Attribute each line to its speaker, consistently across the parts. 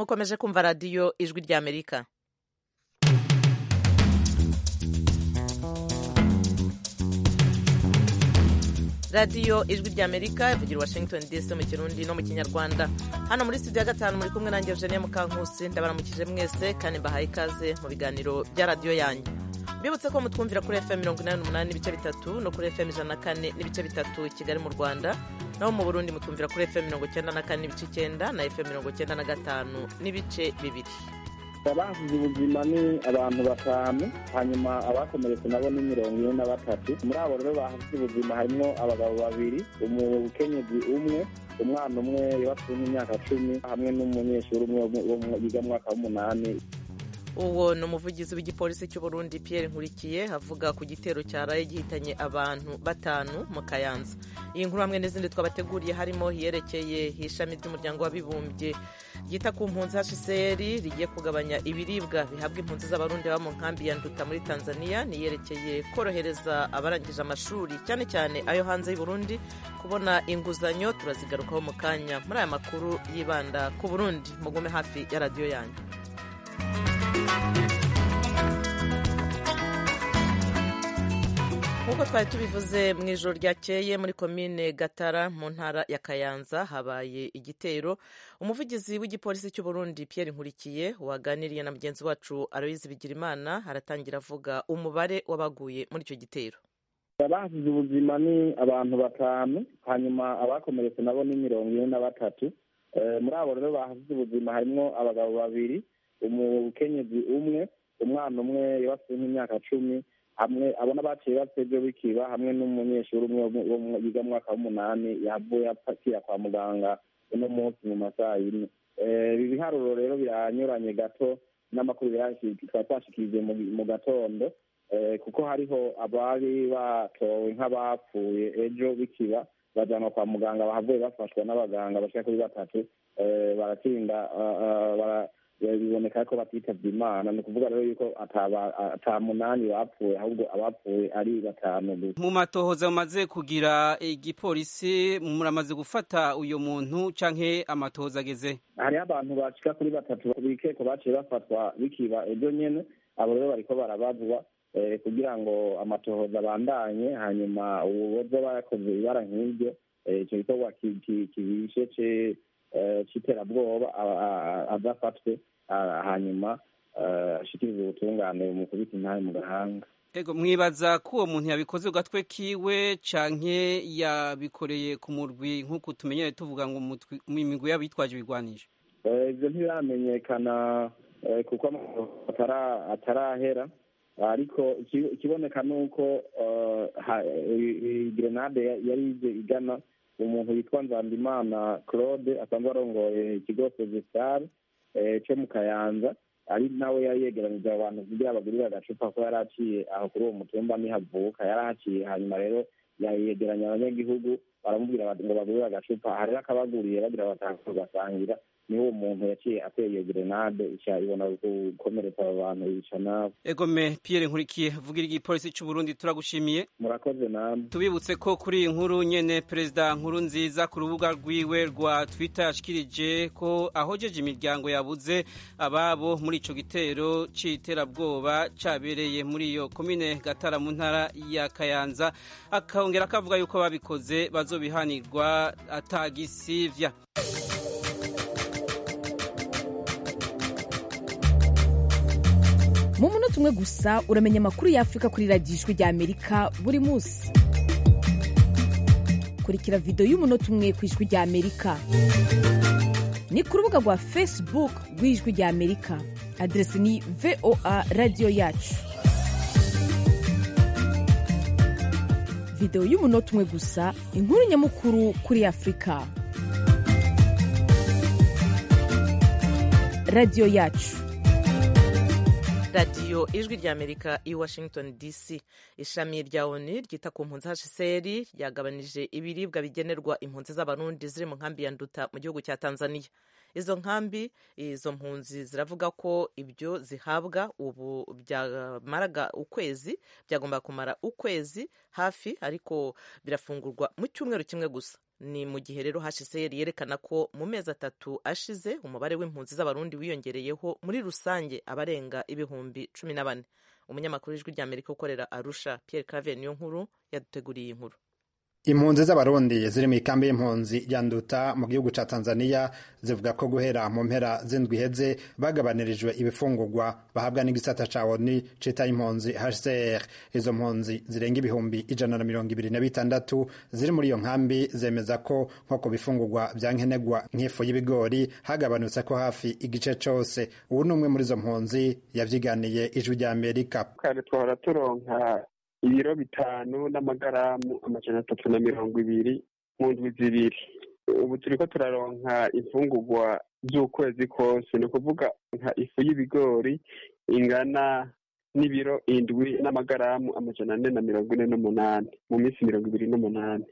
Speaker 1: mukomeje kumva radiyo ijwi ry'amerika radiyo ijwi ry'amerika ivugira i washington dc mu kirundi no mu kinyarwanda hano muri studio ya gatanu muri kumwe nanjye eugenie mukankusi ndabaramukije mwese kandi mbahaye ikaze mu biganiro bya radiyo yanyu mbibutse ko mutwumvira kuri fm mirongo inani n'umunani n'ibice bitatu no kuri fm ijana na kane n'ibice bitatu kigali mu rwanda naho mu burundi mutwumvira kuri fm mirongo icyenda na kane n'ibice icyenda na fm mirongo icyenda na gatanu n'ibice bibiri
Speaker 2: abahasize ubuzima ni abantu batanu hanyuma abakomeretse nabo ni mirongo ine na batatu muri abo rero bahasize ubuzima harimo abagabo babiri umukenyezi umwe umwana umwe yubatswe nk'imyaka cumi hamwe n'umunyeshuri umwe yiga mu mwaka w'umunani
Speaker 1: uwo ni umuvugizi w'igipolisi cy'u Burundi Pierre Nkurikiye avuga ku gitero cyaraye gihitanye abantu batanu mu Kayanza iyi nkuru hamwe n'izindi twabateguriye harimo iyerekeye ishami ry'umuryango w'abibumbye ryita ku mpunzi HCR rigiye kugabanya ibiribwa bihabwa impunzi z'abarundi baba mu nkambi ya Nduta muri Tanzania niyerekeye korohereza abarangije amashuri cyane cyane ayo hanze y'u Burundi kubona inguzanyo turazigarukaho mu kanya muri aya makuru yibanda ku Burundi mugume hafi ya radiyo yanyu nk'uko twari tubivuze mu ijoro ryakeye muri komine gatara mu ntara ya kayanza habaye igitero umuvugizi w'igipolisi cy'u Burundi Pierre nkurikiye waganiriye na mugenzi wacu aloyizi bigirimana aratangira avuga umubare w'abaguye muri icyo gitero
Speaker 2: abahasize ubuzima ni abantu batanu hanyuma abakomeretse nabo ni mirongo ine na batatu muri abo rero bahasize ubuzima harimo abagabo babiri umukenyezi umwe umwana umwe yubatswe nk'imyaka cumi hamwe abona baciye batebye bikiba hamwe n'umunyeshuri umwe yiga mu mwaka w'umunani yavuye apakira kwa muganga uno munsi mu masaha yine ibi biharuro rero biranyuranye gato n'amakuru twari twashikirije mu gatondo kuko hariho abari batowe nk'abapfuye ejo bikiba bajyanwa kwa muganga bahavuye bafashwa n'abaganga bashika kuri batatu baratsinda biboneka ko batitabye imana ni ukuvuga rero yuko ata munani bapfuye ahubwo abapfuye ari batanu gusa
Speaker 3: mu matohoza mumaze kugira igipolisi muramaze gufata uyu muntu canke amatohoza ageze
Speaker 2: hariho abantu bashika kuri batatu bikeko baciye bafatwa bikiba ejo nyene abo rero bariko barabazwa kugira ngo amatohoza abandanye hanyuma uwoza bayakoze ibara nk'iryo ico gikorwa kibishe c'iterabwoba adafatwe hanyuma ashikiriza ubutungane mu kubita intahe mu gahanga
Speaker 3: ego mwibaza ko uwo muntu yabikoze ku gatwe kiwe canke yabikoreye ku murwi nk'uko tumenyere tuvuga ngo mu migwi y'abitwaje ibigwanisho
Speaker 2: ivyo ntibiramenyekana kuko atarahera ariko ikiboneka ni uko grenade yari ije igana umuntu witwa nzandimana claude asanzwe arongoye ikigo sezesare cyo mu kayanza ari nawe yari yegeranije abantu kugira bagurire agacupa ko yari aciye aho kuri uwo mutumba nihavuka yari ahaciye hanyuma rero yegeranya abanyagihugu baramubwira ngo bagurire agacupa hari akabaguriye bagira batanga bagasangira niho uwo muntu yaciye ateye iyo grenade ica ibona gukomeretsa abo bantu yica nabo
Speaker 3: egome Pierre nkurikiye vugira igipolisi cy'u Burundi turagushimiye
Speaker 2: murakoze namwe
Speaker 3: tubibutse ko kuri iyi nkuru nyene perezida nkuru nziza ku rubuga rwiwe rwa Twitter yashikirije ko ahojeje imiryango yabuze ababo muri ico gitero c'iterabwoba cabereye muri iyo komine Gatara mu ntara ya Kayanza akongera akavuga yuko babikoze bazobihanirwa atagisivya
Speaker 4: mu munota umwe gusa uramenya amakuru y'afurika kuri radiyo ijwi rya amerika buri munsi kurikira videwo y'umunota umwe ku ijwi rya amerika ni ku rubuga rwa facebook rw'ijwi rya amerika aderesi ni voa radiyo yacu videwo y'umunota umwe gusa inkuru nyamukuru kuri afurika radiyo yacu
Speaker 1: radiyo ijwi rya amerika i washington dc ishami rya oni ryita ku mpunzi hcr ryagabanije ibiribwa bigenerwa impunzi z'abarundi ziri mu nkambi ya nduta mu gihugu cya tanzania izo nkambi izo mpunzi ziravuga ko ibyo zihabwa ubu byamaraga ukwezi byagomba kumara ukwezi hafi ariko birafungurwa mu cyumweru kimwe gusa ni mu gihe rero hcr yerekana ko mu mezi atatu ashize umubare w'impunzi z'abarundi wiyongereyeho muri rusange abarenga ibihumbi cumi na bane umunyamakuru w'ijwi ry'amerika ukorera arusha pierre claver niyo nkuru yaduteguriye iyi nkuru
Speaker 5: impunzi z'abarundi ziri mu ikambi y'impunzi ya nduta mu gihugu ca tanzania zivuga ko guhera mu mpera z'indwi iheze bagabanirijwe ibifungurwa bahabwa n'igisata ca oni cita impunzi hcr izo mpunzi zirenga ibihumbi ijana na mirongo ibiri na bitandatu ziri muri iyo nkambi zemeza ko nko ku bifungurwa vya nkenerwa nk'ifu y'ibigori hagabanutse ko hafi igice cose ubu ni umwe muri izo mpunzi yavyiganiye ijwi rya amerika
Speaker 6: kare twahora turonka ibiro bitanu n'amagaramu amajana atatu na mirongo ibiri mu ndwi zibiri ubu turiko turaronka imfungurwa z'ukwezi kose ni ukuvuga nka ifu y'ibigori ingana n'ibiro indwi n'amagaramu amajana ane na mirongo ine n'umunani mu minsi mirongo ibiri n'umunani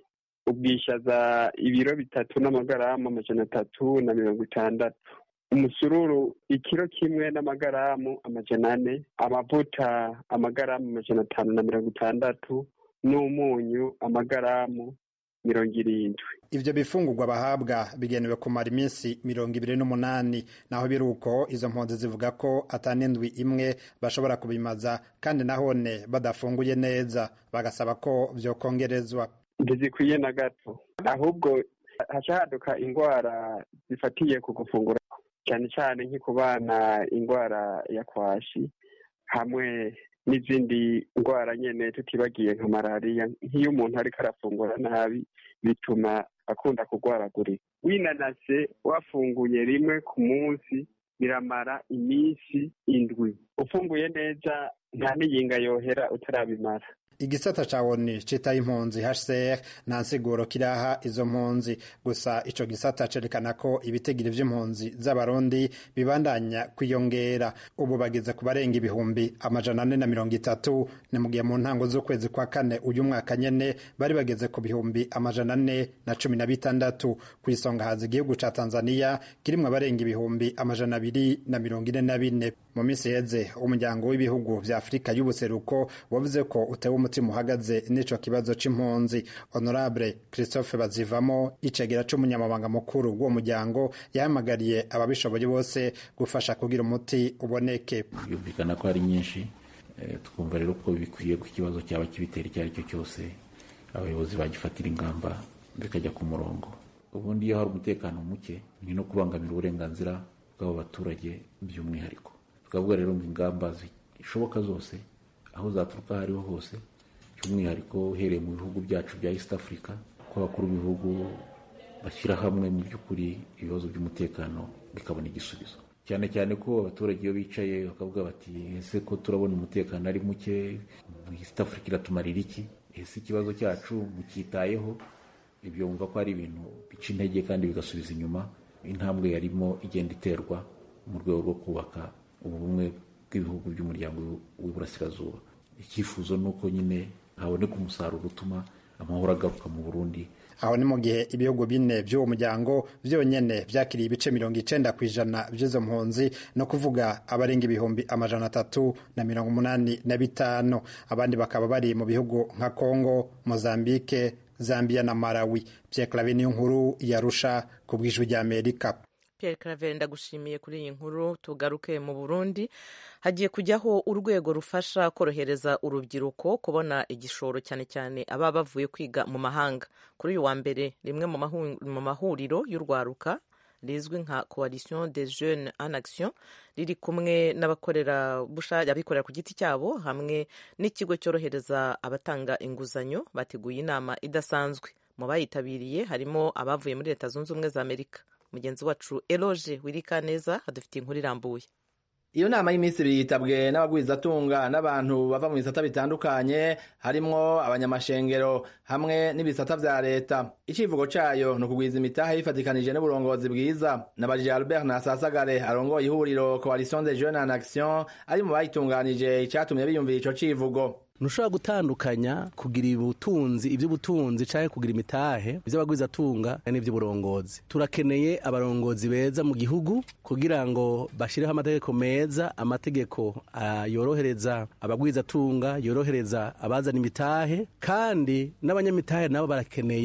Speaker 6: ubwishaza ibiro bitatu n'amagaramu amajana atatu na mirongo itandatu umusururu ikiro kimwe n'amagaramu amajana ane amavuta amagaramu amajana atanu na mirongo itandatu n'umunyu amagaramu mirongo irindwi
Speaker 5: ivyo bifungurwa bahabwa bigenewe kumara iminsi mirongo ibiri n'umunani naho biri uko izo mpunzi zivuga ko atanindwi imwe bashobora kubimaza kandi nahone badafunguye neza bagasaba ko vyokongerezwa
Speaker 6: ntizikwiye na gato ahubwo haca haduka indwara zifatiye ku gufungura cyane cyane nko ku bana indwara ya kwashi hamwe n'izindi ndwara nyine tutibagiye nka malariya nk'iyo umuntu ariko arafungura nabi bituma akunda kurwaragurika winanase wafunguye rimwe ku munsi biramara iminsi indwi ufunguye neza nta n'iyinga yohera utarabimara
Speaker 5: igisata ca oni citaye impunzi hcr nta nsiguro kiraha izo mpunzi gusa ico gisata cerekana ko ibitigiri vy'impunzi z'abarundi bibandanya kwiyongera ubu bageze ku barenga ibihumbi amajana ane na mirongo itatu ni mu gihe mu ntango z'ukwezi kwa kane uyu mwaka nyene bari bageze ku bihumbi amajana ane na cumi na bitandatu ku isonga haza igihugu ca tanzania kirimwo abarenga ibihumbi amajana abiri na mirongo ine na bine mu minsi iheze umuryango w'ibihugu vya afurika y'ubuseruko wavuze ko utewe umutima uhagaze n'ico kibazo c'impunzi honorable christophe bazivamo icegera c'umunyamabanga mukuru w'uwo muryango yahamagariye ababishoboye bose gufasha kugira umuti uboneke
Speaker 7: byumvikana ko ari nyinshi twumva rero ko bikwiye ko ikibazo cyaba kibitera icyo ari cyo cyose abayobozi bagifatira ingamba bikajya ku murongo ubundi iyo hari umutekano muke ni no kubangamira uburenganzira bw'abo baturage by'umwihariko tukavuga rero ngo ingamba zishoboka zose aho zaturuka aho ariho hose by'umwihariko uhereye mu bihugu byacu bya east africa ko abakuru b'ibihugu bashyira hamwe mu by'ukuri ibibazo by'umutekano bikabona igisubizo cyane cyane ko abaturage iyo bicaye bakavuga bati ese ko turabona umutekano ari muke east africa iratumarira iki ese ikibazo cyacu mucyitayeho ibyo wumva ko ari ibintu bica intege kandi bigasubiza inyuma intambwe yarimo igenda iterwa mu rwego rwo kubaka ubumwe bw'ibihugu by'umuryango w'iburasirazuba icyifuzo ni uko nyine haboneka umusaruro utuma amahoro agaruka mu burundi
Speaker 5: aho ni mu gihe ibihugu bine by'uwo muryango byonyene vyakiriye ibice mirongo icenda ku ijana vy'izo mpunzi no kuvuga abarenga ibihumbi amajana atatu na mirongo umunani na bitanu abandi bakaba bari mu bihugu nka congo mozambike zambia na malawi pierre clave niyo nkuru yarusha ku bw'ijwi ry'amerika
Speaker 1: Pierre Claver ndagushimiye kuri iyi nkuru tugaruke mu Burundi hagiye kujyaho urwego rufasha korohereza urubyiruko kubona igishoro cyane cyane aba bavuye kwiga mu mahanga kuri uyu wa mbere rimwe mu mahuriro y'urwaruka rizwi nka coalition des jeunes en action riri kumwe n'abakorera abikorera ku giti cyabo hamwe n'ikigo cyorohereza abatanga inguzanyo bateguye inama idasanzwe mu bayitabiriye harimo abavuye muri leta zunze ubumwe za amerika mugenzi wacu eloge wirikaneza adufitiye inkuru irambuye
Speaker 8: iyo nama y'iminsi ibiri yitabwe n'abagwizatunga n'abantu bava mu bisata bitandukanye harimwo abanyamashengero hamwe n'ibisata vya leta icivugo cayo ni ukugwiza imitahe bifatikanije n'uburongozi bwiza nabajije albert nasasagare arongoye ihuriro coalition des jeunes en action ari mu bayitunganije icatumye biyumvira ico civugo
Speaker 9: ntushobora gutandukanya kugira ubutunzi iby'ubutunzi cyangwa kugira imitahe iby'abagwizatunga n'iby'uburongozi turakeneye abarongozi beza mu gihugu kugira ngo bashyireho amategeko meza amategeko yorohereza abagwizatunga yorohereza abazana imitahe kandi n'abanyamitahe nabo barakeneye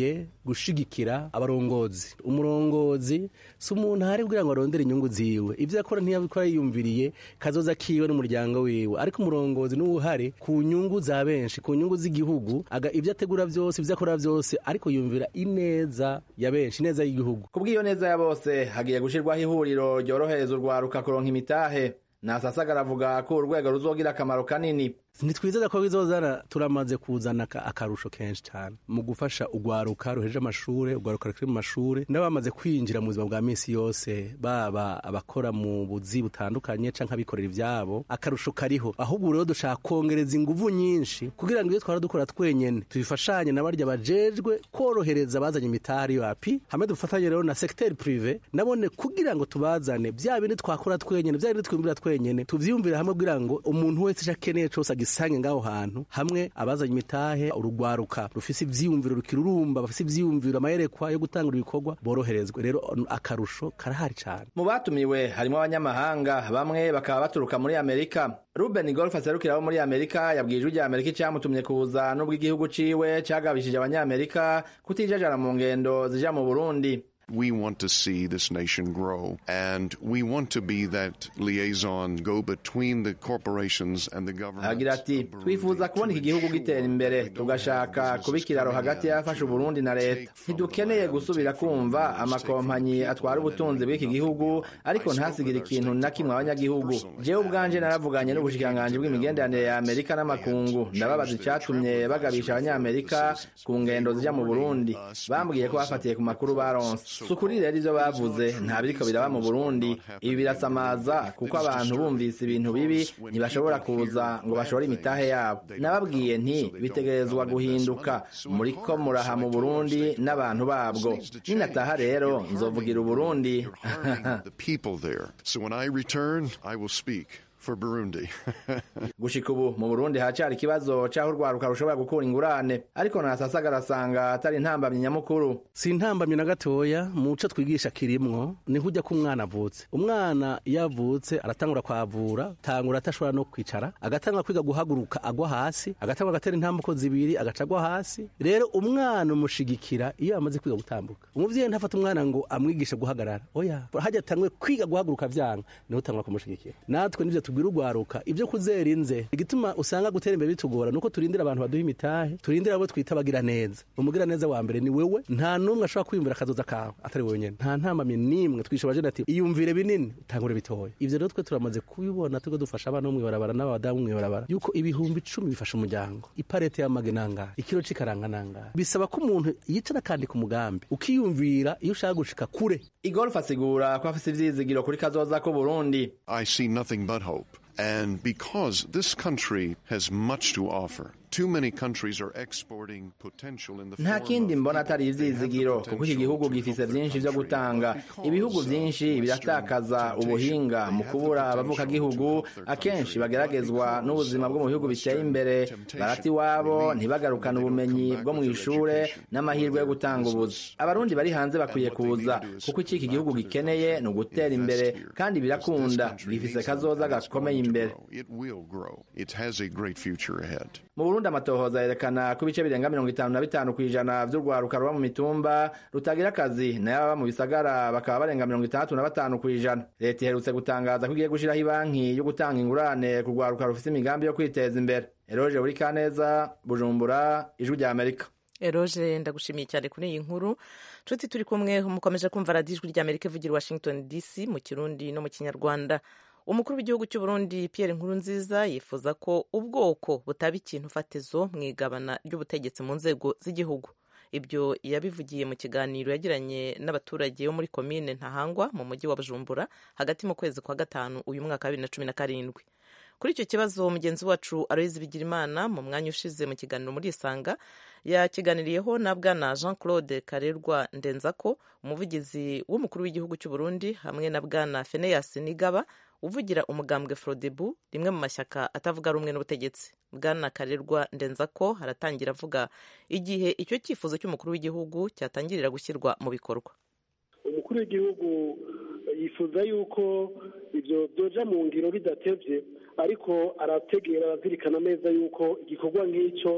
Speaker 9: gushigikira abarongozi umurongozi si umuntu ahari kugira ngo arondere inyungu ziwe ibyo akora ntiyabikora yiyumviriye kazoza kiwe n'umuryango wiwe ariko umurongozi niwe uhari ku nyungu za benshi ku nyungu z'igihugu aga ibyo ategura byose ibyo akora byose ariko yumvira ineza ya benshi ineza y'igihugu
Speaker 8: kubw'iyo neza ya bose hagiye gushirwaho ihuriro ryorohereza urwaruka kuronka imitahe nasasagara aravuga ko urwego ruzogira akamaro kanini
Speaker 9: ntitwizeza ko bizozana turamaze kuzana akarusho kenshi cyane mu gufasha urwaruka ruhejeje amashuri urwaruka rukiri mu mashuri n'abamaze kwinjira mu buzima bwa minsi yose baba abakora mu buzi butandukanye cyangwa abikorera ibyabo akarusho kariho ahubwo rero dushaka kongereza ingufu nyinshi kugira ngo iyo twara dukora twenyene tubifashanye na barya bajejwe korohereza abazanye imitari yapi hamwe dufatanye rero na secteur prive nabone kugira ngo tubazane bya bindi twakora twenyene bya bindi twiyumvira twenyene tuvyiyumvira hamwe kugira ngo umuntu wese icyo akeneye cose agisange ngaho hantu hamwe abazanye imitahe urugwaruka rufise ivyiyumviro rukirurumba bafise ivyiyumviro amayerekwa yo gutangura ibikorwa boroherezwe rero akarusho karahari cane
Speaker 8: mu batumiwe harimo abanyamahanga bamwe bakaba baturuka muri amerika ruben golf aserukira abo muri amerika yabwiye ijwi rya amerika icyamutumye kuza n'ubwo igihugu ciwe cagabishije abanyamerika kutijajara mu ngendo zija mu burundi
Speaker 10: We want to see this nation grow, and we want to be that liaison, go between the corporations and the government.
Speaker 8: agira ati twifuza kubona iki gihugu gitera imbere tugashaka kuba ikiraro hagati y'abafasha uburundi na leta ntidukeneye gusubira kumva amakompanyi atwara ubutunzi bw'iki gihugu ariko ntasigire ikintu na kimwe abanyagihugu jewe ubwanje naravuganye n'ubushikiranganji bw'imigenderanire ya amerika n'amakungu ndababaza icyatumye bagabisha abanyamerika ku ngendo zija mu burundi bambwiye ko bafatiye ku makuru baronse sukuri rero ivyo bavuze nta biriko biraba mu burundi ibi birasamaza kuko abantu bumvise ibintu bibi ntibashobora kuza ngo bashore imitahe yabo nababwiye nti bitegerezwa guhinduka muriko muraha mu burundi n'abantu babwo ninataha rero nzovugira uburundi
Speaker 10: the people there. So when I return, I will speak for Burundi.
Speaker 8: gushika ubu mu burundi hacari ikibazo c'aho urwaruka rushobora gukura ingurane ariko nasasaga arasanga atari intambamyi nyamukuru
Speaker 9: si intambamyi na gatoya mu co twigisha kirimwo niho ujya ko umwana avutse umwana iyo avutse aratangura kwavura tangura atashobora no kwicara agatangura kwiga guhaguruka agwa hasi agatangura agatera intambuko zibiri agaca agwa hasi rero umwana umushigikira iyo amaze kwiga gutambuka umuvyeyi ntafata umwana ngo amwigishe guhagarara oya hajya atangwe kwiga guhaguruka vyanga niho utangura kumushigikira natwe nivyo tubwira urwaruka ibyo kuzera inze igituma usanga gutera imbere bitugora nuko turindira abantu baduha imitahe turindira abo twita abagira neza umugira neza wa mbere ni wewe nta n'umwe ashobora kwiyumvira akazoza kawe atari wewe nyene nta ntambamye n'imwe twisha abajene ati iyumvire binini utangure bitoya ivyo rero twe turamaze kubibona turiko dufasha abana bo mw'ibarabara n'abadamu mw'ibarabara yuko ibihumbi icumi bifasha umuryango iparete y'amage nangahe ikiro c'ikaranga nangahe bisaba ko umuntu yicara akandika umugambi ukiyumvira iyo ushaka gushika kure
Speaker 8: igolf asigura ko afise ivyizigiro kuri kazoza ko burundi
Speaker 10: I see nothing but hope. And because this country has much to offer, too many countries are exporting potential in the
Speaker 8: nta
Speaker 10: form
Speaker 8: kindi
Speaker 10: of
Speaker 8: mbona
Speaker 10: people.
Speaker 8: atari
Speaker 10: They have the
Speaker 8: ivyizigiro kuko iki gihugu
Speaker 10: potential
Speaker 8: gifise
Speaker 10: to
Speaker 8: vyinshi vyo
Speaker 10: grow the
Speaker 8: gutanga
Speaker 10: country
Speaker 8: ibihugu
Speaker 10: because
Speaker 8: vyinshi
Speaker 10: of
Speaker 8: biratakaza
Speaker 10: Western
Speaker 8: ubuhinga
Speaker 10: temptation.
Speaker 8: mu
Speaker 10: They have
Speaker 8: kubura
Speaker 10: the
Speaker 8: abavuka
Speaker 10: potential to
Speaker 8: gihugu
Speaker 10: help their
Speaker 8: akenshi
Speaker 10: country,
Speaker 8: bageragezwa
Speaker 10: but
Speaker 8: n'ubuzima bwo mu bihugu
Speaker 10: because
Speaker 8: biteye
Speaker 10: of
Speaker 8: imbere
Speaker 10: Western
Speaker 8: barata
Speaker 10: temptation,
Speaker 8: iwabo
Speaker 10: they leave
Speaker 8: ntibagarukane
Speaker 10: and they don't
Speaker 8: ubumenyi
Speaker 10: come back
Speaker 8: bwo mu
Speaker 10: with their
Speaker 8: ishure
Speaker 10: education
Speaker 8: n'amahirwe yo
Speaker 10: or their
Speaker 8: gutanga ubuzi
Speaker 10: business.
Speaker 8: abarundi bari hanze bakwiye
Speaker 10: And what they
Speaker 8: kuza
Speaker 10: need to do is
Speaker 8: kuko iki iki
Speaker 10: come
Speaker 8: gihugu
Speaker 10: back to their
Speaker 8: gikeneye
Speaker 10: country,
Speaker 8: ni ugutera
Speaker 10: invest
Speaker 8: imbere
Speaker 10: here,
Speaker 8: kandi
Speaker 10: because this
Speaker 8: birakunda
Speaker 10: country
Speaker 8: gifise
Speaker 10: needs
Speaker 8: kazoza
Speaker 10: it, and it's
Speaker 8: gakomeye
Speaker 10: going to
Speaker 8: imbere
Speaker 10: grow. It will grow. It has a great future ahead.
Speaker 8: mu burundi amatohoza yerekana ko ibice birenga mirongo itanu na bitanu ku ijana vy'urwaruka ruba mu mitumba rutagira akazi nayo ababa mu bisagara bakaba barenga mirongo itandatu na batanu ku ijana leta iherutse gutangaza ko igiye gushiraho ibanki yo gutanga ingurane ku rwaruka rufise imigambi yo kwiteza imbere eroje buri kaneza bujumbura ijwi rya amerika
Speaker 1: eroje ndagushimiye cyane kuri iyi nkuru nshuti turi kumwe mukomeje kumva radiyo ijwi ry'amerika ivugira i washington dc mu kirundi no mu kinyarwanda umukuru w'igihugu cy'u Burundi Pierre Nkurunziza yifuza ko ubwoko butaba ikintu fatizo mu igabana ry'ubutegetsi mu nzego z'igihugu ibyo yabivugiye mu kiganiro yagiranye n'abaturage bo muri komine ntahangwa mu mujyi wa bujumbura hagati mu kwezi kwa gatanu uyu mwaka wa bibiri na cumi na karindwi kuri icyo kibazo mugenzi wacu aloyizi bigirimana mu mwanya ushize mu kiganiro muri isanga yakiganiriyeho na bwana jean claude karerwa ndenzako umuvugizi w'umukuru w'igihugu cy'u Burundi hamwe na bwana feneyasi nigaba uvugira umugambwe frodebu rimwe mu mashyaka atavuga rumwe n'ubutegetsi bwana karerwa ndenzako haratangira avuga igihe icyo cyifuzo cy'umukuru w'igihugu cyatangirira gushyirwa mu bikorwa
Speaker 11: umukuru w'igihugu yifuza yuko ibyo byoja mu ngiro bidatevye ariko arategera arazirikana neza yuko igikorwa nk'icyo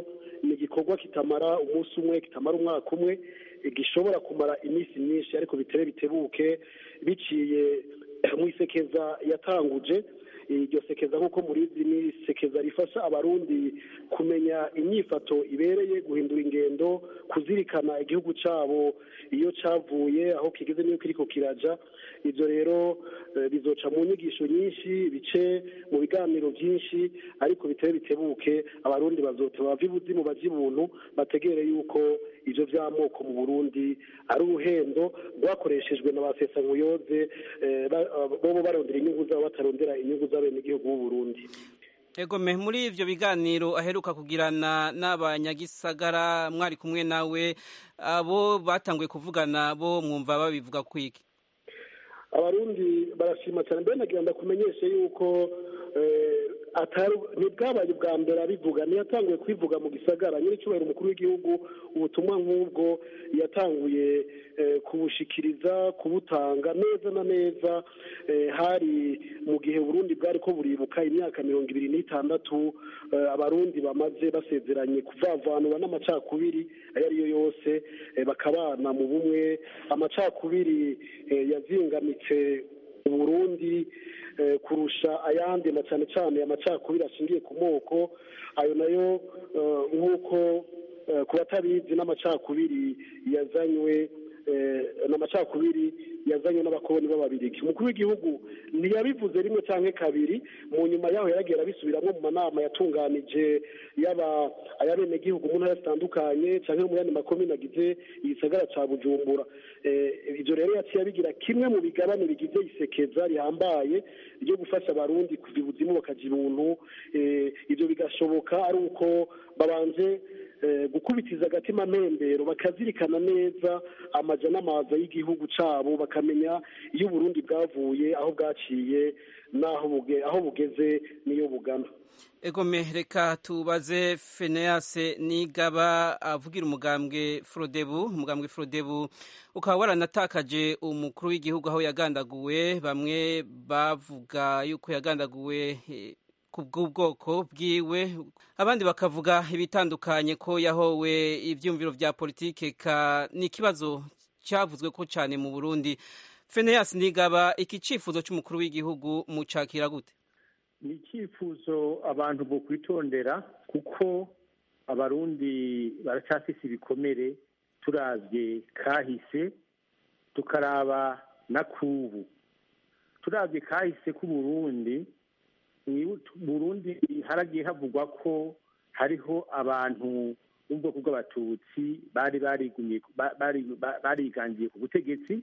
Speaker 11: ni igikorwa kitamara umunsi umwe kitamara umwaka umwe gishobora kumara iminsi myinshi ariko bitebe bitebuke biciye mu isekeza yatanguje iryo sekeza nk'uko murizi ni sekeza rifasha abarundi kumenya inyifato ibereye guhindura ingendo kuzirikana igihugu cyabo iyo cyavuye aho kigeze n'iyo kiriko kiraja ibyo rero bizoca mu nyigisho nyinshi bice mu biganiro byinshi ariko bitebe bitebuke abarundi bazota bava ibuzimu bajya ibuntu bategere yuko ibyo by'amoko mu burundi ari uruhendo rwakoreshejwe na ba sesankuyoze bobo barondera inyungu zabo batarondera inyungu z'abenegihugu b'u burundi
Speaker 3: egome muri ivyo biganiro aheruka kugirana n'abanyagisagara mwari kumwe nawe abo batanguye kuvugana bo mwumva babivuga kwiki
Speaker 11: abarundi barashima cyane mbere nagira ndakumenyeshe yuko ntibwabaye ubwa mbere abivuga ntiyatanguye kwivuga mu gisagara nyir'icyubahiro umukuru w'igihugu ubutumwa nk'ubwo yatanguye kubushikiriza kubutanga neza na neza hari mu gihe burundi bwari ko buribuka imyaka mirongo ibiri n'itandatu abarundi bamaze basezeranye kuvavanura n'amacakubiri ayo ari yo yose bakabana mu bumwe amacakubiri yazingamitse uburundi kurusha ayandi na cyane cyane amacakubiri ashingiye ku moko ayo nayo nk'uko ku batabizi n'amacakubiri yazanywe n'amacakubiri yazanywe n'abakoloni b'ababirigi umukuru w'igihugu ntiyabivuze rimwe cyangwa kabiri mu nyuma yaho yaragiye arabisubiramo mu manama yatunganije yaba ayabenegihugu mu ntara zitandukanye cyangwa mu yandi makomine agize igisagara cya bujumbura ibyo rero yaciye abigira kimwe mu bigabane bigize isekeza rihambaye ryo gufasha abarundi kuva ibuzimu bakajya ibuntu ibyo bigashoboka ari uko babanje gukubitiza agatima mpembero bakazirikana neza amaja n'amaza y'igihugu cyabo bakamenya iyo uburundi bwavuye aho bwaciye n'aho aho bugeze n'iyo bugana
Speaker 3: egome reka tubaze feneyase nigaba avugira umugambwe forodebu umugambwe forodebu ukaba waranatakaje umukuru w'igihugu aho yagandaguwe bamwe bavuga yuko yagandaguwe ku bw'ubwoko bwiwe abandi bakavuga ibitandukanye ko yahowe ibyumviro bya politike ka ni ikibazo cyavuzwe ko cyane mu burundi feneyasi nigaba iki cyifuzo cy'umukuru w'igihugu mucakira gute
Speaker 12: ni icyifuzo abantu bo kwitondera kuko abarundi baracyafise ibikomere turabye kahise tukaraba na kubu turabye kahise k'uburundi burundi haragiye havugwa ko hariho abantu b'ubwoko bw'abatutsi bari barigangiye ku butegetsi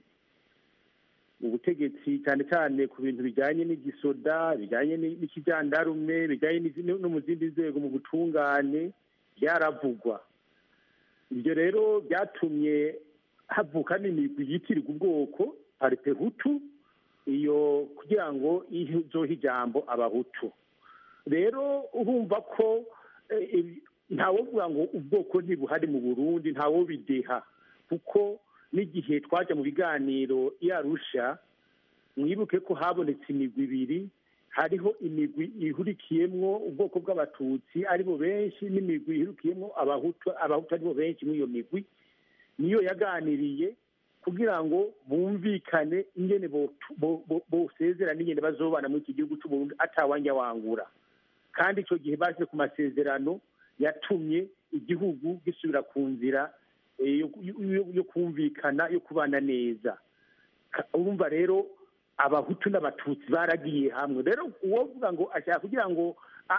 Speaker 12: ubutegetsi cyane cyane ku bintu bijyanye n'igisoda bijyanye n'ikijandarume bijyanye no mu zindi nzego mu butungane byaravugwa ibyo rero byatumye havuka n'imigwi yitirirwa ubwoko paripehutu iyo kugira ngo izohe ijambo abahutu rero urumva ko ntawovuga ngo ubwoko ntibuhari mu burundi ntawobideha kuko n'igihe twajya mu biganiro yarusha mwibuke ko habonetse imigwi ibiri hariho imigwi ihurikiyemwo ubwoko bw'abatutsi aribo benshi n'imigwi ihurikiyemwo abahutu abahutu aribo benshi muri iyo migwi niyo yaganiriye kugira ngo bumvikane ingene bosezerana ingene bazobana muri iki gihugu cy'uburundi atawanja wangura kandi icyo gihe baje ku masezerano yatumye igihugu gisubira ku nzira yo kumvikana yo kubana neza urumva rero abahutu n'abatutsi baragiye hamwe rero uwovuga ngo ashaka kugira ngo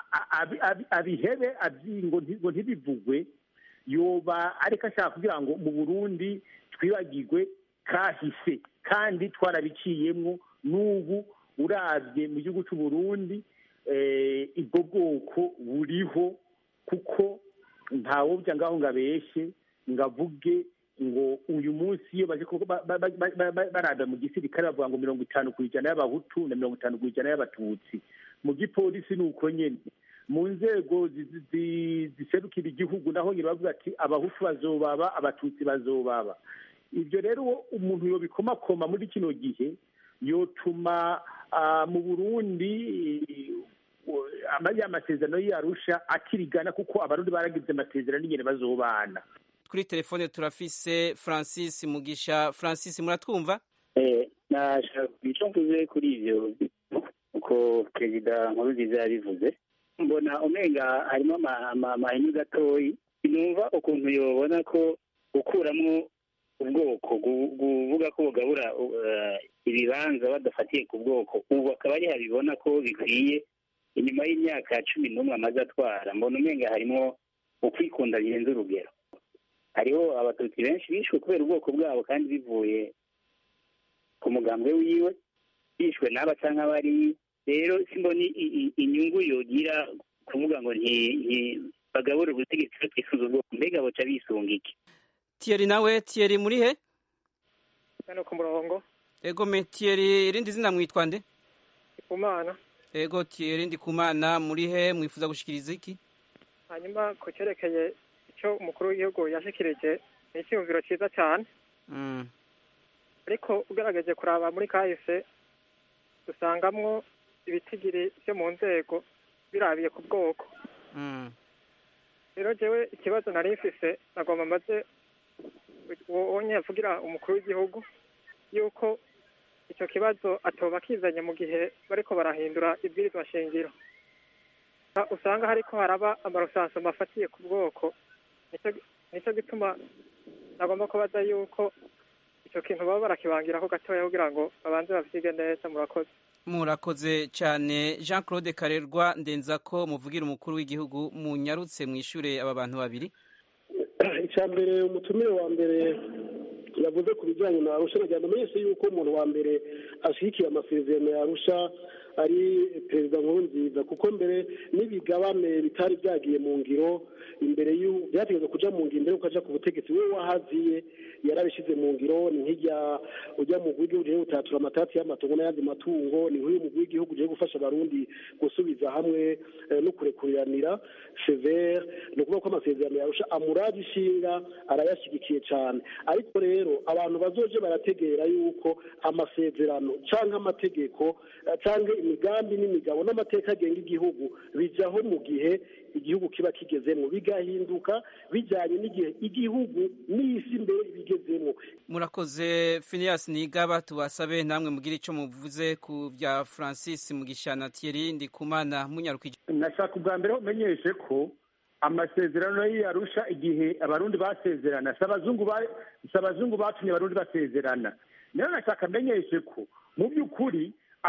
Speaker 12: abihebe ngo ntibivugwe yoba ariko ashaka kugira ngo mu burundi twibagirwe kahise kandi twarabiciyemo n'ubu urabye mu gihugu cy'u Burundi ubwo bwoko buriho kuko ntawubya ngaho ngo abeshye ngo avuge ngo uyu munsi iyo baje barada mu gisirikare bavuga ngo mirongo itanu ku ijana y'abahutu na mirongo itanu ku ijana y'abatutsi mu gipolisi ni uko nyine mu nzego ziserukira igihugu naho nyine bavuga ati abahutu bazobaba abatutsi bazobaba ibyo rero umuntu yobikomakoma muri kino gihe yotuma mu burundi ya masezerano y'arusha akirigana kuko abarundi baragize amasezerano n'ingene bazobana
Speaker 3: kuri telefone turafise francis mugisha francis muratwumva
Speaker 13: nashaka icyo mvuze kuri ivyo uko perezida nkurunziza yabivuze mbona umenga harimo amahini gatoyi numva ukuntu yobona ko gukuramwo ubwoko kuvuga ko bugabura ibibanza badafatiye ku bwoko ubu akaba ari habibona ko bikwiye inyuma y'imyaka cumi n'umwe amaze atwara mbona umenga harimo ukwikunda birenze urugero hariho abatutsi benshi bishwe kubera ubwoko bwabo kandi bivuye ku mugambwe wiwe bishwe n'aba cyangwa abari rero simboni inyungu yogira kuvuga ngo bagabure ubutegetsi batifuza ubwoko mbega boca bisunga iki
Speaker 3: Thierry nawe Thierry muri he
Speaker 14: hano ku murongo
Speaker 3: ego me Thierry irindi zina mwitwa nde
Speaker 14: kumana
Speaker 3: ego Thierry ndi kumana muri he mwifuza gushikiriza iki
Speaker 14: hanyuma ku cyerekeye icyo umukuru w'igihugu yashikirije ni icyumviro cyiza cyane ariko ugerageje kuraba muri kahise dusangamwo ibitigiri byo mu nzego birabiye ku bwoko rero jewe ikibazo nari mfise nagomba maze wonye avugira umukuru w'igihugu yuko icyo kibazo atoba kizanye mu gihe bariko barahindura ibwirizwa shingiro usanga hariko haraba amarusanso mafatiye ku bwoko nicyo gituma nagomba kubaza yuko icyo kintu baba barakibangiraho gatoya kugira ngo babanze bavyige neza murakoze
Speaker 3: murakoze cyane jean claude karerwa ndenza ko muvugira umukuru w'igihugu munyarutse mwishure aba bantu babiri
Speaker 11: icya mbere umutumire wa mbere yavuze ku bijyanye na arusha nagira ngo amenyeshe yuko umuntu wa mbere ashyigikiye amasezerano ya arusha ari perezida nkurunziza kuko mbere n'ibigabane bitari byagiye mu ngiro imbere byategetswe kuja mu ngiro imbere ukaja ku butegetsi we wahaziye yarabishyize mu ngiro ni nk'ijya ujya mu w'igihugu ugiye gutatura amatati y'amatongo n'ayandi matungo ni nk'uyu mugwi w'igihugu ugiye gufasha abarundi gusubiza hamwe no kurekuriranira severe ni ukuvuga ko amasezerano yarusha amuraje ishinga arayashyigikiye cyane ariko rero abantu bazoje barategera yuko amasezerano cyangwa amategeko cyangwa imigambi n'imigabo n'amateka agenga igihugu bijyaho mu gihe igihugu kiba kigezemo bigahinduka bijyanye n'igihe igihugu n'isi mbere bigezemo
Speaker 3: murakoze Phineas nigaba tubasabe namwe mugire icyo muvuze ku bya francis mugisha na thierry ndikumana munyarukije
Speaker 12: nashaka ubwa mbere umenyeshe ko amasezerano y'arusha igihe abarundi basezerana si abazungu batumye abarundi basezerana rero nashaka amenyeshe ko mu by'ukuri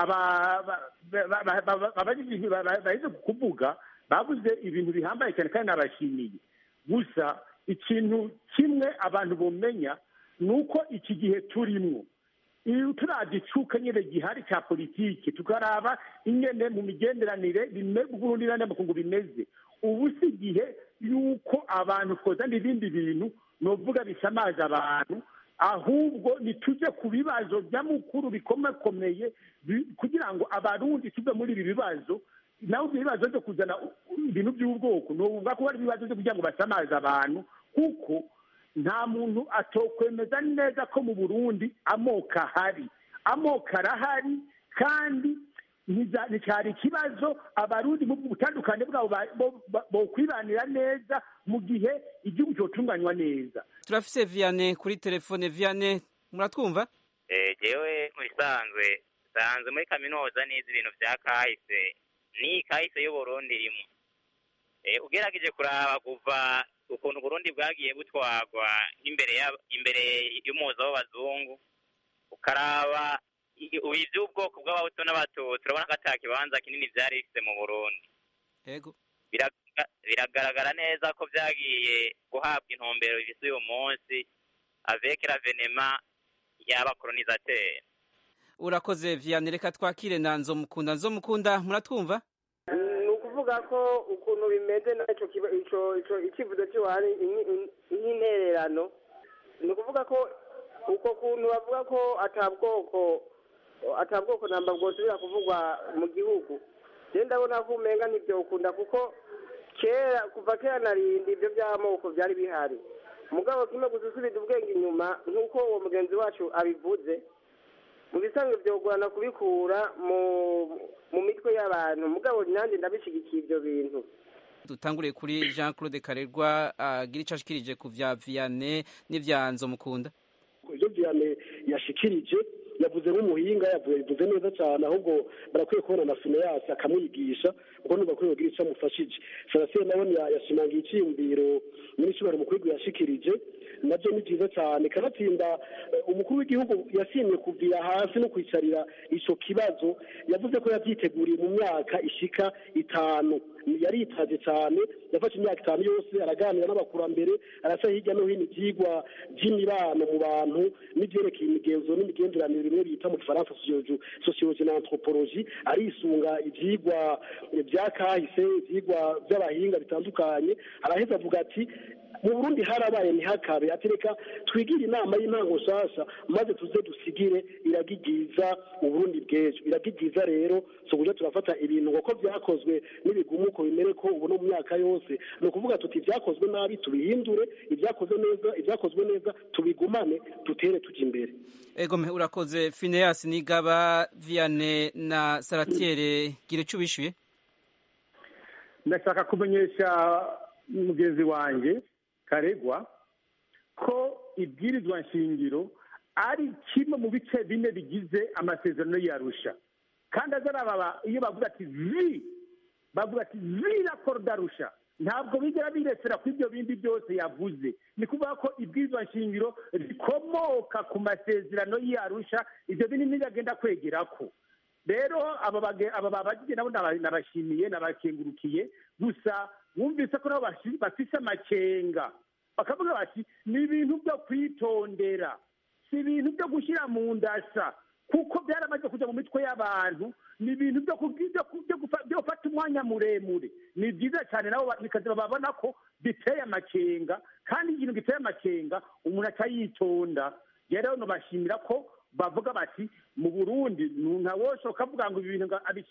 Speaker 12: bahize kuvuga babuze ibintu bihambaye cyane kandi nabashimiye gusa ikintu kimwe abantu bumenya ni uko iki gihe turimo turagicuka nyine gihari cya politiki tukaraba ingene mu migenderanire Burundi n'amakungu bimeze ubu si igihe yuko abantu twozana ibindi bintu ni uvuga bisamaje abantu ahubwo nitujye ku bibazo by'amukuru bikomakomeye kugira ngo abarundi tuve muri ibi bibazo nawe ibyo bibazo byo kuzana ibintu by'ubwoko ni ukuvuga ko hari ibibazo byo kugira ngo basamaze abantu kuko nta muntu atokwemeza neza ko mu burundi amoko ahari amoko arahari kandi nticyari ikibazo abarundi mu butandukane bwabo bokwibanira neza mu gihe igihugu cyotunganywa neza
Speaker 3: turafise vianney kuri telefone vianney muratwumva
Speaker 15: jewe mu bisanzwe nsanzwe muri kaminuza n'izi ibintu bya kahise ni kahise y'uburundi irimo ugerageje kuraba kuva ukuntu uburundi bwagiye butwagwa imbere imbere y'umuza w'abazungu ukaraba iby'ubwoko bw'abahutu n'abatutsi urabona ko ata kibanza kinini byari bifite mu burundi biragaragara neza ko byagiye guhabwa intumbero bifite uyu munsi avec ravenema y'abakolonizateur
Speaker 3: urakoze vianney reka twakire na nzomukunda nzomukunda muratwumva
Speaker 16: ni ukuvuga ko ukuntu bimeze n'icyo icyifuzo cy'iwari nk'intererano ni ukuvuga ko uko kuntu bavuga ko atabwoko atabwoko namba bwosubira kuvugwa mu gihugu rero ndabona ko umenga ntibyo ukunda kuko kera kuva kera narindi ibyo by'amoko byari bihari mugabo kimwe gusa usubiza ubwenge inyuma nk'uko uwo mugenzi wacu abivuze mu bisanzwe byogorana kubikura mu mu mitwe y'abantu mugabo nanjye ndabishyigikiye ibyo bintu
Speaker 3: dutanguriye kuri jean claude karerwa agira icyo ashikirije ku vya viyane n'ivyanzo mukunda
Speaker 11: ibyo viyane yashikirije yavuze nk'umuhinga yavuze neza cyane ahubwo barakwiye kubona na fineyasi akamwigisha kuko nuba kuri kugira icyo amufashije sarasiye nawe yashimangiye icyiyumviro nyir'icyubahiro umukuru yashikirije nabyo ni byiza cyane kanatsinda umukuru w'igihugu yasimye kuvira hasi no kwicarira icyo kibazo yavuze ko yabyiteguriye mu myaka ishika itanu yaritaje cyane yafashe imyaka itanu yose araganira n'abakurambere arasa hirya no hino ibyigwa by'imibano mu bantu n'ibyerekeye imigenzo n'imigenderanire bimwe bita mu gifaransa sosiyoloji na anthropologie arisunga ibyigwa bya kahise ibyigwa by'abahinga bitandukanye araheza avuga ati mu burundi harabaye ntihakabe atereka twigire inama y'intango nshasha maze tuze dusigire iragigiza uburundi bw'ejo iragigiza rero so kuja turafata ibintu kuko byakozwe n'ibigumuko bimere ko ubu no mu myaka yose ni ukuvuga tuti ibyakozwe nabi tubihindure ibyakozwe neza ibyakozwe neza tubigumane dutere tujya imbere
Speaker 3: egome urakoze fineas nigaba viane na saratiere gira icyo ubishyuye
Speaker 12: ndashaka kumenyesha mugenzi wanjye karegwa ko ibwirizwa nshingiro ari kimwe mu bice bine bigize amasezerano yarusha kandi azarababa iyo bavuga ati vi bavuga ati vi raporo darusha ntabwo bigera biresera ku ibyo bindi byose yavuze ni kuvuga ko ibwirizwa nshingiro rikomoka ku masezerano yarusha ibyo binini biragenda kwegera ko rero aba babagiye nabo nabashimiye nabakengurukiye gusa wumvise ko nabo bafise amakenga bakavuga bati ni ibintu byo kwitondera si ibintu byo gushyira mu ndasa kuko byaramaze kujya mu mitwe y'abantu ni ibintu byo gufata umwanya muremure ni byiza cyane nabo bikaza babona ko biteye amakenga kandi ikintu giteye amakenga umuntu atayitonda rero nubashimira ko bavuga bati mu burundi ntawoshoka avuga ngo ibi bintu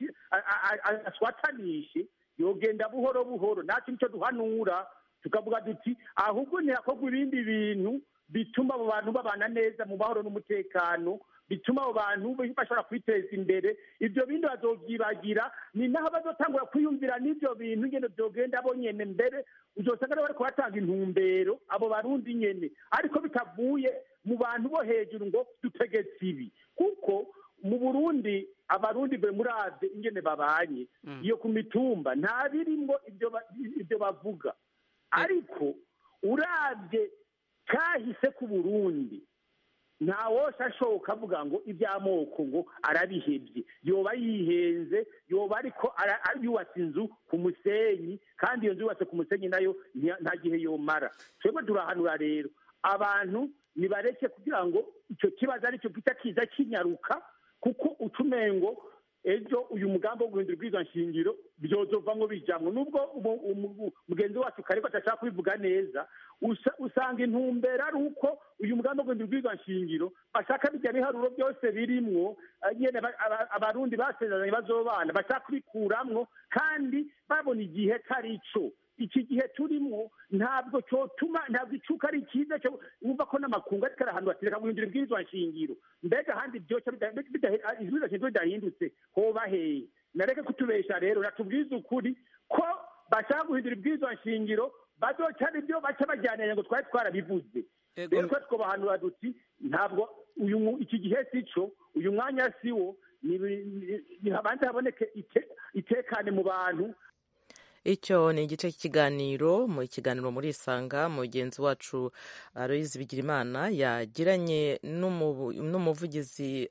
Speaker 12: aswatanishe yogenda buhoro buhoro nta kintu cyo duhanura tukavuga duti ahubwo ntihakorwa ibindi bintu bituma abo bantu babana neza mu mahoro n'umutekano bituma abo bantu bashobora kwiteza imbere ibyo bindi bazovyibagira ni naho bazotangura kwiyumvira n'ibyo bintu nyene vyogenda bo nyene mbere uzosanga bariko batanga intumbero abo barundi nyene ariko bitavuye mu bantu bo hejuru ngo dutegetse ibi kuko mu burundi abarundi be muravye ingene babanye iyo ku mitumba nta birimwo ibyo bavuga ariko uravye kahise ku burundi nta wose ashoboka avuga ngo iby'amoko ngo arabihebye yoba yihenze yoba ariko yubatse inzu ku musenyi kandi iyo nzu yubatse ku musenyi nayo nta gihe yomara twebwe turahanura rero abantu nibareke kugira ngo icyo kibazo aricyo gita kiza kinyaruka kuko utumengo ejo uyu mugambi wo guhindura ubwiza nshingiro byozova ngo bijamwo nubwo mugenzi wacu kariko atashaka kubivuga neza usanga intumbero ari uko uyu mugambi wo guhindura ubwiza nshingiro bashaka bijya biharuro byose birimwo nyene abarundi basezeranye bazobana bashaka kubikuramwo kandi babona igihe tari ico iki gihe turimo ntabwo cyotuma ntabwo icuka ari cyiza cyo wumva ko n'amakungu ariko arahantu batereka guhindura ibwirizwa nshingiro mbega ahandi byoca ibwirizwa nshingiro bidahindutse hoba heye nareke kutubesha rero natubwize ukuri ko bashaka guhindura ibwirizwa nshingiro bazoca ari byo baca bajyanira ngo twari twarabivuze rero twe twobahanura duti ntabwo uyu iki gihe si cyo uyu mwanya si wo habanza haboneke itekane mu bantu
Speaker 1: icyo ni igice cy'ikiganiro mu kiganiro muri isanga mugenzi wacu aloyizi bigirimana yagiranye n'umuvugizi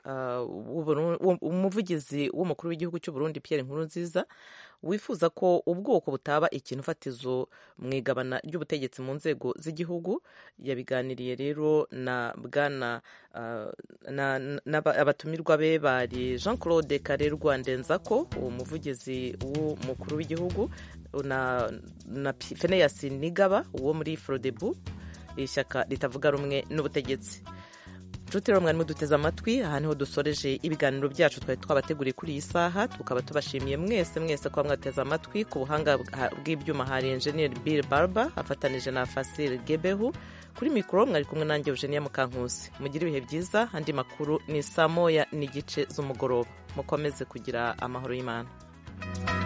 Speaker 1: umuvugizi w'umukuru w'igihugu cy'u Burundi Pierre Nkurunziza wifuza ko ubwoko butaba ikintu fatizo mu igabana ry'ubutegetsi mu nzego z'igihugu yabiganiriye rero na bwana abatumirwa be bari jean claude karerwa ndenzako umuvugizi w'umukuru w'igihugu na Phineas Nigaba wo muri Frodebu ishyaka ritavuga rumwe n'ubutegetsi nshuti rero mwari muduteze amatwi aha niho dusoreje ibiganiro byacu twari twabateguriye kuri iyi saha tukaba tubashimiye mwese mwese kuba mwateze amatwi ku buhanga bw'ibyuma hari enjeniyeri bill barber afatanije na fasile gebehu kuri mikoro mwari kumwe nanjye eugenia mukankusi mugire ibihe byiza andi makuru ni saa moya n'igice z'umugoroba mukomeze kugira amahoro y'imana